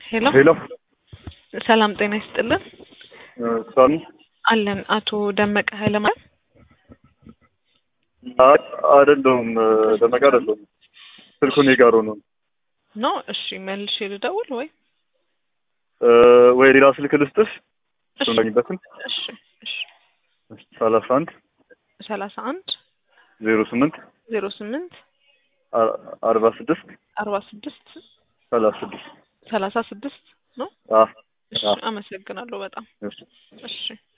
ሄሎ ሄሎ ሰላም ጤና ይስጥልን ሳሚ አለን አቶ ደመቀ ኃይለማርያም አይ አይደለሁም ደመቀ አይደለሁም ስልኩ እኔ ጋር ሆኖ ነው ነው እሺ መልሼ ልደውል ወይ እ ወይ ሌላ ስልክ ልስጥሽ እሺ እሱ ላግኝበትን እሺ እሺ ሰላሳ አንድ ሰላሳ አንድ ዜሮ ስምንት ዜሮ ስምንት አ- አርባ ስድስት አርባ ስድስት ሰላሳ ስድስት ሰላሳ ስድስት ነው አ እሺ አ አመሰግናለሁ በጣም እሺ እሺ